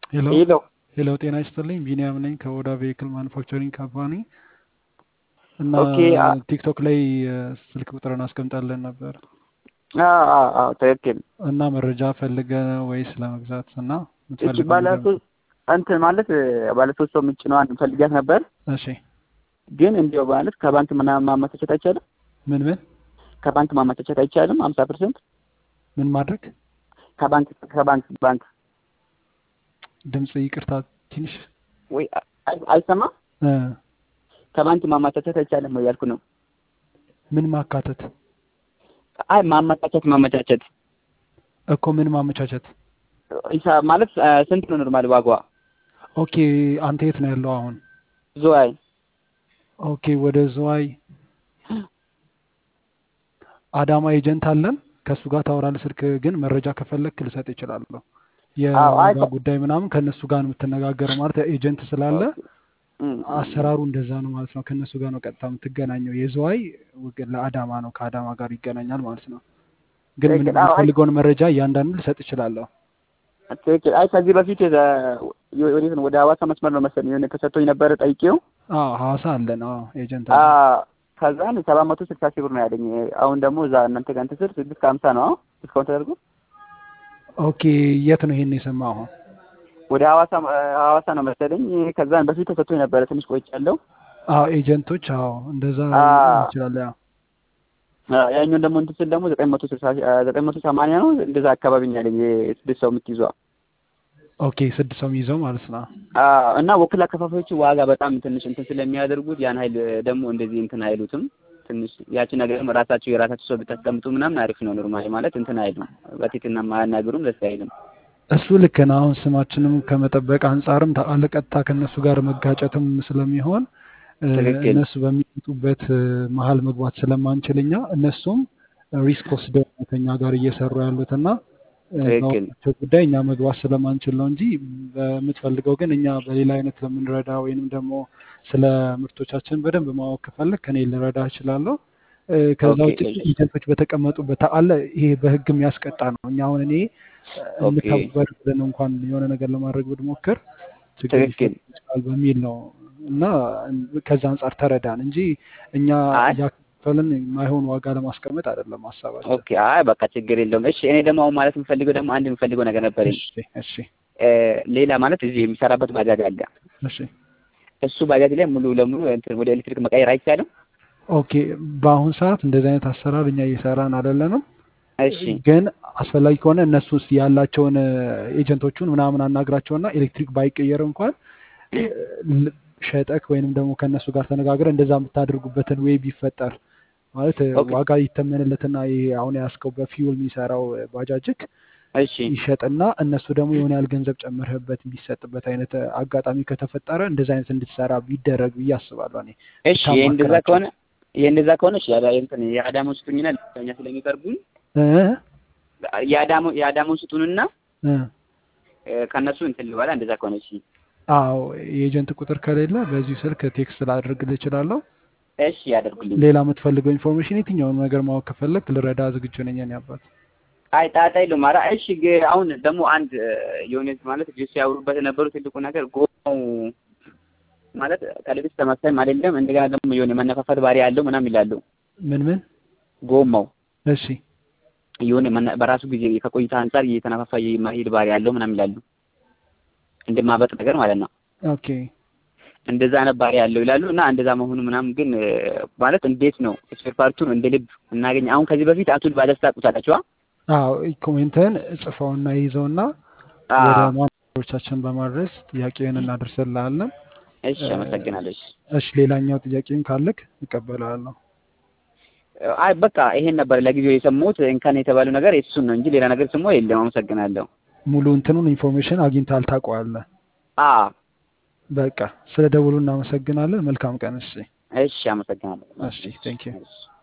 ሄሎ ሄሎ ሄሎ፣ ጤና ይስጥልኝ። ቢኒያም ነኝ ከኦዳ ቬሂክል ማኑፋክቸሪንግ ካምፓኒ እና ኦኬ አ- ቲክቶክ ላይ እ፣ ስልክ ቁጥርን አስቀምጣለን ነበር አዎ አዎ አዎ ትክክል። እና መረጃ ፈልገ ወይስ ለመግዛት እና እቺ የምትፈልገው ባለ ነገር ሶስት እንትን ማለት ባለ ሶስት ሰው የምጭነዋን ፈልጊያት ነበር፣ እሺ ግን እንዲያው ማለት ከባንክ ምናምን ማመቻቸት አይቻልም። ምን ምን ከባንክ ማመቻቸት አይቻልም። ሀምሳ ፐርሰንት ምን ማድረግ ከባንክ ከባንክ ባንክ ድምፅ ይቅርታ ትንሽ ወይ አይ- አይሰማም። እ፣ ከባንክ ማመቻቸት አይቻልም ወይ ያልኩ ነው። ምን ማካተት አይ ማመቻቸት ማመቻቸት እኮ ምን ማመቻቸት ሂሳብ ማለት አ፣ ስንት ነው ኖርማል ዋጋዋ? ኦኬ አንተ የት ነው ያለው አሁን ዝዋይ ኦኬ ወደ ዝዋይ አዳማ ኤጀንት አለን ከእሱ ጋር ታወራለህ ስልክ ግን መረጃ ከፈለግክ ልሰጥ ይችላለሁ አዎ አይ የዋጋ ጉዳይ ምናምን ከእነሱ ጋር ነው የምትነጋገረው ማለት ኤጀንት ስላለ እም፣ እም፣ አሰራሩ እንደዛ ነው ማለት ነው ከእነሱ ጋር ነው ቀጥታ የምትገናኘው የዝዋይ ውግ- ለአዳማ ነው ከአዳማ ጋር ይገናኛል ማለት ነው ግን ምን ትክክል። አዎ አይ የምትፈልገውን መረጃ እያንዳንዱ ልሰጥ እችላለሁ ትክክል። አይ ከዚህ በፊት የዛ- ወዴት ነው ወደ ሐዋሳ መስመር ነው መሰለኝ የሆነ ተሰጥቶኝ ነበረ ጠይቄው አዎ ሐዋሳ አለን አዎ ኤጀንት አ አለን ከዛን ሰባት መቶ ስልሳ ሺህ ብር ነው ያለኝ። አሁን ደግሞ እዛ እናንተ ጋር እንትን ስል ስድስት ከሀምሳ ነው አሁን ዲስካውንት ተደርጎ ኦኬ የት ነው ይሄን የሰማኸው ወደ ሐዋሳ ሐዋሳ ነው መሰለኝ። ከዛን በፊት ተሰጥቶኝ ነበረ ትንሽ ቆይቻለሁ። አዎ ኤጀንቶች አዎ እንደዛ አ ይችላል ያው አ፣ ያኛውን ደግሞ እንትን ስል ደግሞ ዘጠኝ መቶ ስልሳ ሺህ- አ፣ ዘጠኝ መቶ ሰማንያ ነው እንደዛ አካባቢ ነው ያለኝ የስድስት ሰው የምትይዟ ኦኬ ስድስት ሰው የሚይዘው ማለት ነው አ፣ እና ወኪል አከፋፋዮቹ ዋጋ በጣም ትንሽ እንትን ስለሚያደርጉት ያን ሀይል ደግሞ እንደዚህ እንትን አይሉትም። ትንሽ ያቺ ነገርም ራሳቸው የራሳቸው ሰው ብታስቀምጡ ምናምን አሪፍ ነው። ኖርማሊ ማለት እንትን አይሉም፣ በፊትና ማያናግሩም ደስ አይልም። እሱ ልክ ነው። አሁን ስማችንም ከመጠበቅ አንጻርም ታአለ ቀጥታ ከእነሱ ጋር መጋጨትም ስለሚሆን እ፣ ትክክል እነሱ በሚመጡበት እ፣ መሀል መግባት ስለማንችል እኛ እነሱም ሪስክ ወስደው ነው ከኛ ጋር እየሰሩ ያሉትና እ፣ ትክክል በዋናቸው ጉዳይ እኛ መግባት ስለማንችል ነው እንጂ በምትፈልገው ግን እኛ በሌላ አይነት ለምንረዳ ወይንም ደግሞ ስለ ምርቶቻችን በደንብ ማወቅ ከፈለግ ከኔ ልረዳ እችላለሁ። እ፣ ከዛ ኦኬ ውጭ ግን ኤጀንቶች በተቀመጡበት አለ ይሄ በህግ የሚያስቀጣ ነው። እኛ አሁን እኔ ኦኬ እንተባበር ብለን እንኳን የሆነ ነገር ለማድረግ ብንሞክር ችግር ትክክል ሊፈጥር ይችላል በሚል ነው እና ከዛ አንጻር ተረዳን እንጂ እኛ አይ እያከፈልን የማይሆን ዋጋ ለማስቀመጥ አይደለም ሀሳባችን። ኦኬ አይ በቃ ችግር የለውም። እሺ እኔ ደግሞ አሁን ማለት የምፈልገው ደግሞ አንድ የምፈልገው ነገር ነበረኝ። እሺ እሺ እ፣ ሌላ ማለት እዚህ የሚሰራበት ባጃጅ አለ። እሺ እሱ ባጃጅ ላይ ሙሉ ለሙሉ እንትን ወደ ኤሌክትሪክ መቀየር አይቻልም? ኦኬ። በአሁን ሰዓት እንደዚህ አይነት አሰራር እኛ እየሰራን አይደለንም፣ እሺ ግን አስፈላጊ ከሆነ እነሱ ውስጥ ያላቸውን ኤጀንቶቹን ምናምን አናግራቸውና ኤሌክትሪክ ባይቀየር እንኳን እ፣ ል- ሸጠክ ወይንም ደግሞ ከእነሱ ጋር ተነጋግረ እንደዛ የምታደርጉበትን ወይ ቢፈጠር ማለት እ፣ ኦኬ ዋጋ ይተመንለትና ይሄ አሁን ያስከው በፊውል የሚሰራው እ፣ ባጃጅክ እሺ ይሸጥና እነሱ ደግሞ የሆነ ያህል ገንዘብ ጨምርህበት የሚሰጥበት አይነት እ፣ አጋጣሚ ከተፈጠረ እንደዚ አይነት እንድትሰራ ቢደረግ ብዬ አስባለሁ። እኔ እሺ ይሄ እንደዛ ብታማክራቸው ከሆነ ይሄ እንደዛ ከሆነ እሺ ያዳ እንትን የአዳማው ስጡኝና ለኛ ስለሚቀርቡኝ እ የአዳማው የአዳማው ስጡንና እ እ፣ ከእነሱ እንትን ልበላ እንደዛ ከሆነ እሺ አዎ የኤጀንት ቁጥር ከሌለ በዚሁ ስልክ ቴክስት ላደርግልህ እችላለሁ። እሺ ያደርጉልኝ። ሌላ የምትፈልገው ኢንፎርሜሽን የትኛውን ነገር ማወቅ ከፈለግ ልረዳ ዝግጁ ነኝ። እኔ አባት አይ ጣጣ የለውም። ኧረ እሺ ግ- አሁን ደግሞ አንድ እ፣ የሆነ ማለት ልጆች ሲያወሩበት የነበሩ ትልቁ ነገር ጎማው ማለት ከልብስ ተመሳይም አይደለም፣ እንደገና ደግሞ የሆነ መነፋፋት ባህሪ ያለው ምናምን ይላሉ። ምን ምን? ጎማው እሺ የሆነ መነ- በራሱ ጊዜ ከቆይታ አንጻር እየተነፋፋ የመሄድ ባህሪ ያለው ምናምን ይላሉ። እንደማበጥ ነገር ማለት ነው። ኦኬ እንደዛ አይነት ባህሪ ያለው ይላሉ እና እንደዛ መሆኑ ምናምን ግን እ፣ ማለት እንዴት ነው ስፔር ፓርቱን እንደ ልብ እናገኝ? አሁን ከዚህ በፊት አቱል ባለስታ ቁታላችኋ? አዎ ኮሜንትን ጽፈውና ይዘውና ወደ ማናጀሮቻችን በማድረስ ጥያቄውን እናደርስልሃለን። እሺ አመሰግናለሁ። እሺ እሺ ሌላኛው ጥያቄም ካለክ እቀበላለሁ። አይ በቃ ይሄን ነበር ለጊዜው የሰማሁት። እንከን የተባለው ነገር እሱን ነው እንጂ ሌላ ነገር ስሞ የለም። አመሰግናለሁ። ሙሉ እንትኑን ኢንፎርሜሽን አግኝተሃል ታውቀዋለህ። አ በቃ ስለ ደውሉ እናመሰግናለን። መልካም ቀን። እሺ እሺ አመሰግናለሁ። እሺ ቴንክ ዩ እሺ